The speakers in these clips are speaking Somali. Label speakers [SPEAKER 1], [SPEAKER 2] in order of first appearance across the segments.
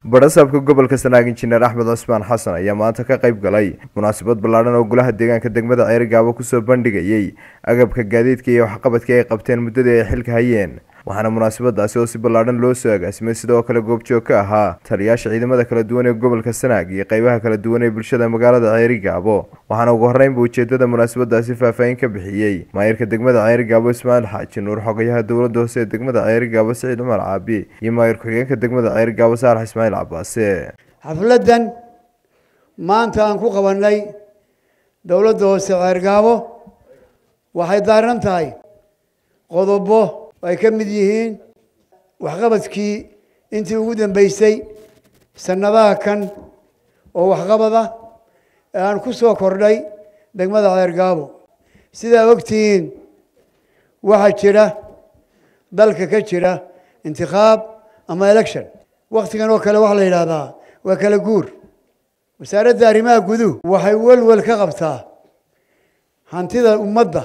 [SPEAKER 1] badhasaabka gobolka sanaag injineer axmed cusmaan xasan ayaa maanta ka qayb galay munaasabad ballaadhan oo golaha deegaanka degmada ceerigaabo kusoo bandhigayay agabka gaadiidka iyo waxqabadkii ay qabteen muddadii ay xilka hayeen waxaana munaasabadaasi oo si ballaadhan loo soo agaasimay sidoo kale goobjoog ka ahaa taliyaasha ciidamada kala duwan ee gobolka sanaag iyo qeybaha kala duwan ee bulshada magaalada ceerigaabo waxaana ugu horreynba ujeedada munaasabadaasi faahfaahin ka bixiyey maayirka degmada ceerigaabo ismaaciil xaaji nuur xogayaha dowladda hoose ee degmada ceerigaabo siciid cumar caabi iyo maayir ku-xigeenka degmada ceerigaabo saalax ismaaciil cabaase
[SPEAKER 2] xafladdan maanta aan ku qabanay dowladda hoose ceergaabo waxay daaran tahay qodobo ay ka mid yihiin waxqabadkii intii ugu dambeysay sanadaha kan oo waxqabada ee aan ku soo kordhay degmada ceergaabo sidaa ogtihiin waxaa jira dalka ka jira intikhaab ama election waktigan oo kale waxaa la yidhaahdaa waa kala guur wasaaradda arrimaha guduhu waxay welwel ka qabtaa hantida ummadda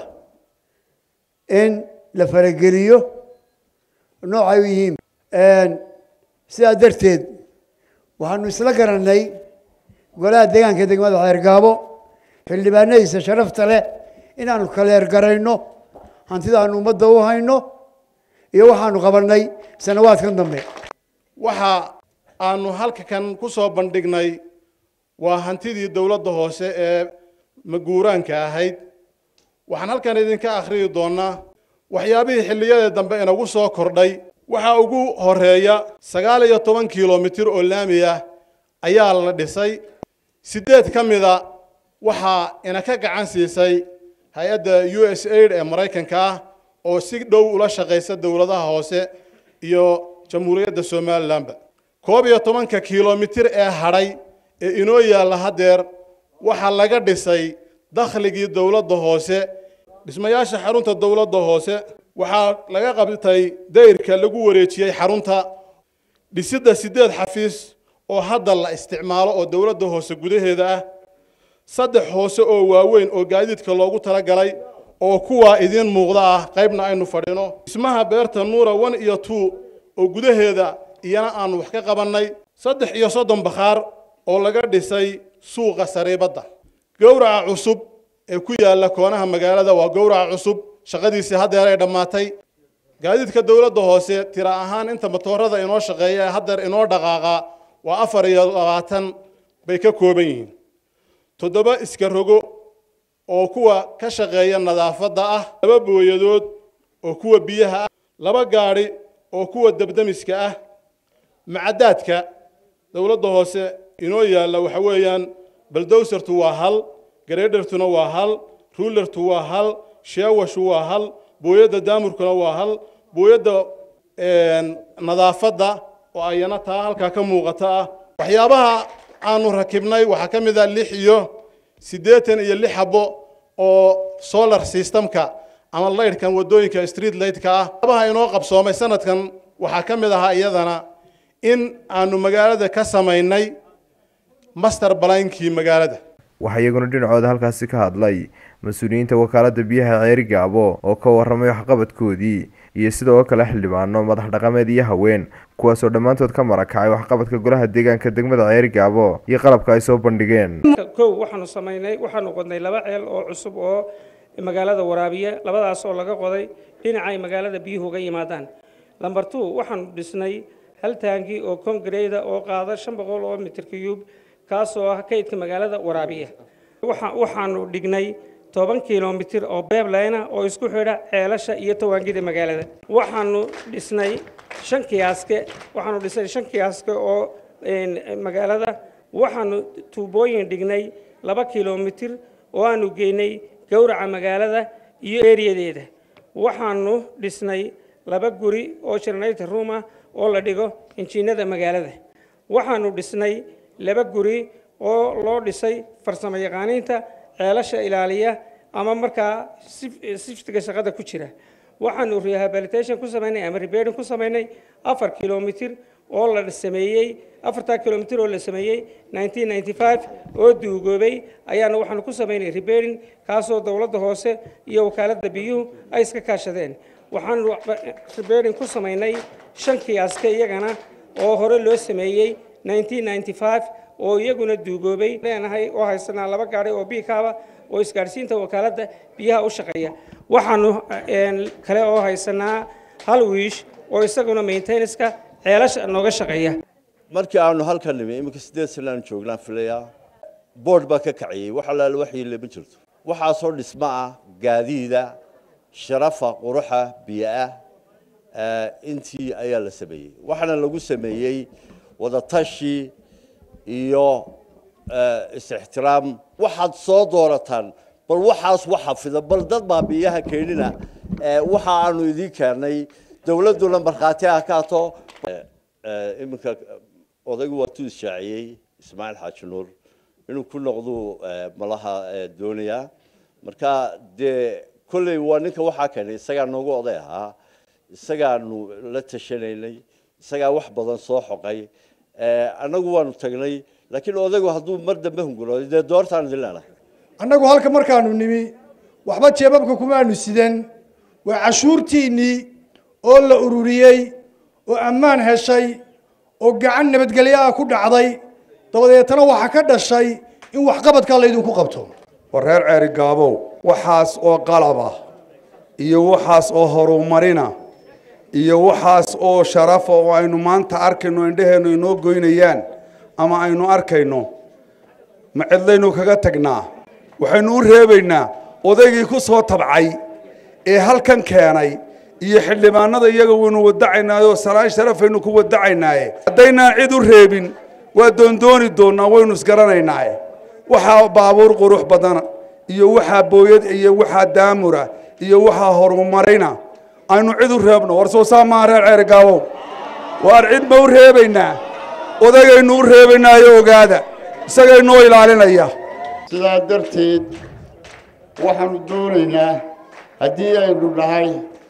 [SPEAKER 2] in la farageliyo noocay u yihiin sidaa darteed waxaanu isla garanay golaha deegaanka degmada ceergaabo xildhibaanadiisa sharafta leh inaanu kaleergarayno hantida aanu ummadda u hayno iyo waxaanu qabanay sanawaadkan dambe
[SPEAKER 3] waxa aanu halka kan ku soo bandhignay waa hantidii dowladda hoose ee maguuraanka ahayd waxaan halkan idinka akhriyi doonaa waxyaabihii xilliyada dambe inagu soo kordhay waxaa ugu horeeya sagaal iyo toban kilomitir oo laami ah ayaa la dhisay siddeed ka mida waxaa ina ka gacan siisay hay-adda u s aid ee maraykanka ah oo si dhow ula shaqaysa dowladaha hoose iyo jamhuuriyadda somalilanba koob iyo tobanka kilomitir ee hadhay ee inoo yaalla haddeer waxaa laga dhisay dakhligii dowladda hoose dhismayaasha xarunta dowladda hoose waxaa laga qabtay dayrka lagu wareejiyey xarunta dhisidda siddeed xafiis oo hadda la isticmaalo oo dowladda hoose gudaheeda ah saddex hoose oo waaweyn oo gaadiidka loogu talagalay oo kuwaa idiin muuqda ah qaybna aynu fadhino dhismaha beerta nuura one iyo two oo gudaheeda iyana aanu wax ka qabannay saddex iyo soddon bakhaar oo laga dhisay suuqa sariibadda gowraca cusub ee ku yaalla koonaha magaalada waa gowraca cusub shaqadiisii haddeer ay dhammaatay gaadiidka dowladda hoose tira ahaan inta matoorada inoo shaqeeya ee haddeer inoo dhaqaaqa waa afar iyo labaatan bay ka kooban yihiin toddoba iska rogo oo kuwa ka shaqeeya nadaafadda ah laba booyadood oo kuwa biyaha ah laba gaadhi oo kuwa debdemiska ah macadaadka dowladda hoose inoo yaalla waxa weeyaan baldowsartu waa hal gareedhartuna waa hal ruulertu waa hal sheewashu waa hal booyadda daamurkuna waa hal booyadda nadaafadda oo ayana taa halkaa ka muuqata ah waxyaabaha aanu rakibnay waxaa ka mid ah lix iyo siddeetan iyo lix xabo oo solar systemka ama laydhkan waddooyinka street lightka ah waxyaabaha inoo qabsoomay sanadkan waxaa ka mid ahaa iyadana in aanu magaalada ka samaynay master balainkii magaalada
[SPEAKER 1] waxaa iyaguna dhinacooda halkaasi ka hadlay mas-uuliyiinta wakaaladda biyaha ceerigaabo oo ka warramay waxqabadkoodii iyo sidoo kale xildhibaano madax dhaqameed iyo haween kuwaasoo dhammaantood ka marakacay waxqabadka golaha deegaanka degmada ceerigaabo iyo qalabka ay soo bandhigeen
[SPEAKER 4] kow waxaanu samaynay waxaanu qodnay laba ceel oo cusub oo magaalada waraabiya labadaas oo laga qoday dhinacay magaalada biyuhu uga yimaadaan lamber two waxaanu dhisnay hal taangi oo kongareyda oo qaada shan boqol oo mitir cuyub kaasoo ah kaydka magaalada waraabiya waxaanu dhignay toban kilomitir oo beeblayna oo isku xidha ceelasha iyo tawaangida magaalada waxaanu dhisnay shan kiyaaske waxaanu dhisnay shan kiyaaske oo magaalada waxaanu tuubooyin dhignay laba kilomitir oo aanu geynay gowraca magaalada iyo eriyadeeda waxaanu dhisnay laba guri oo generator room ah oo la dhigo injiinada magaalada waxaanu dhisnay laba guri oo loo dhisay farsamo yaqaaniinta ceelasha ilaaliya ama markaa siftiga shaqada ku jira waxaanu rehabilitation ku samaynay ama reberding ku samaynay afar kilomitir oo la sameeyey afartaa kilomitir oo la sameeyey 1995 oo duugoobay ayaana waxaanu ku samaynay reberding kaasoo dowladda hoose iyo wakaaladda biyuhu ay iska kaashadeen waxaanu reberding ku samaynay shan kiyaaska iyagana oo hore loo sameeyey oo iyaguna duugoobay leenahay oo haysanaa laba gaari oo biikaaba oo isgaadhsiinta wakaaladda biyaha u shaqeeya waxaanu kale oo haysanaa hal wiish oo isaguna maintenanska ceelasha nooga shaqeeya
[SPEAKER 5] markii aanu halkan nimi iminka siddeed sanaan joognaan filayaa boord baa ka kaciyey wax allaale waxyiile ma jirto waxaasoo dhismo ah gaadiida sharafa quruxa biyo-ah intii ayaa la sameeyey waxaana lagu sameeyey wadatashi iyo is-ixtiraam waxaad soo doorataan bal waxaas wax xafida bal dad baa biyaha keenina waxa aanu idiin keennay dawladduna markhaati ah kaato iminka odaygu waa tu ishaaciyey ismaaciil xaaji nuur inuu ku noqduu malaha doonayaa marka dee kolley waa ninka waxaa keenay isagaa noogu oday ahaa isagaanu la tashanaynay isagaa wax badan soo xoqay annagu waanu tagnay laakiin odaygu hadduu mar dambe hungurooday dee doortaan idin leenahay
[SPEAKER 6] annagu halka markaanu nimi waxba jeebabka kumaanu sidan waa cashuurtiinnii oo la ururiyey oo ammaan heshay oo gacan nabadgelyo ah ku dhacday dabadeetana waxaa ka dhashay in waxqabadkaa laydinku qabto
[SPEAKER 7] war reer ceeri gaabow waxaas oo qalab ah iyo waxaas oo horumarina iyo waxaas oo sharafa oo aynu maanta arkayno indhaheennu inoo goynayaan ama aynu arkayno ma cidlaynu kaga tagnaa waxaynu u reebaynaa odaygii ku soo tabcay ee halkan keenay iyo xildhibaanada iyaga waynu wadacaynaayo salaan sharafaynu ku wadacaynaaye haddaynaan cid u reebin waa doondooni doonnaa waynu isgaranaynaaye waxaa baabuur qurux badan iyo waxaa booyad iyo waxaa daamura iyo waxaa horumarina aynu cid u reebno war soo saa maaha reer ceergaabow waar cid ma u reebaynaa odagaynu u reebaynaayo ogaada isagaynoo ilaalinaya
[SPEAKER 8] sidaa darteed waxaanu doonaynaa haddii aynu nahay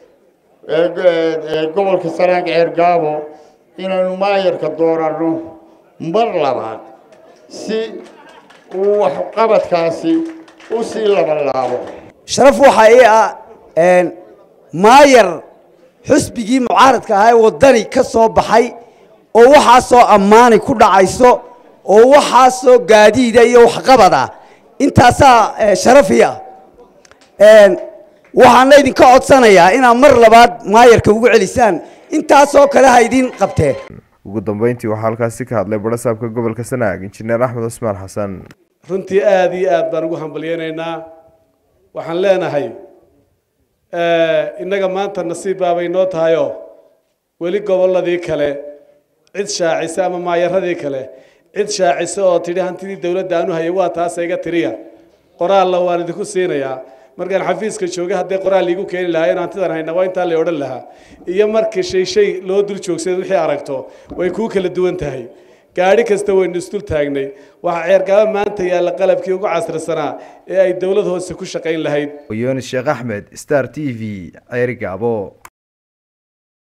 [SPEAKER 8] gobolka sanaag ceergaabo inaynu maayarka dooranno mar labaad si uu waxqabadkaasi u sii labanlaabo
[SPEAKER 9] sharaf waxaa ii ah maayar xusbigii mucaaradka ahaa ee waddani ka soo baxay oo waxaasoo ammaani ku dhacayso oo waxaasoo gaadiida iyo waxqabad ah intaasaa sharafii ah waxaana idinka codsanayaa inaad mar labaad maayarka ugu celisaan intaasoo kale ha idin qabteen
[SPEAKER 1] ugu dambeyntii waxaa halkaasi ka hadlay barasaabka gobolka sanaag injineer axmed cusmaan xasan
[SPEAKER 10] runtii aada iyo aad baan ugu hambalyeynaynaa waxaan leenahay innaga maanta nasiib baabay noo tahayoo weli gobolladii kale cid shaacisa ama maayaradii kale cid shaacisa oo tidhi hantidii dowladda aanu hayay waa taasa iga tiriya qoraalla waan idinku siinayaa markaan xafiiska jooga haddii qoraal iigu keeni lahaa in hantidan hayna waa intaa la odhan lahaa iyo markii shay shay loo dul joogsada wixii aragto way kuu kala duwan tahay gaadhi kasta waynu isdul taagnay waxaa ceergaaba maanta yaalla qalabkii ugu casrisanaa ee ay dowlad hoose ku shaqayn lahayd
[SPEAKER 1] yunis sheekh axmed star t v ceerigaabo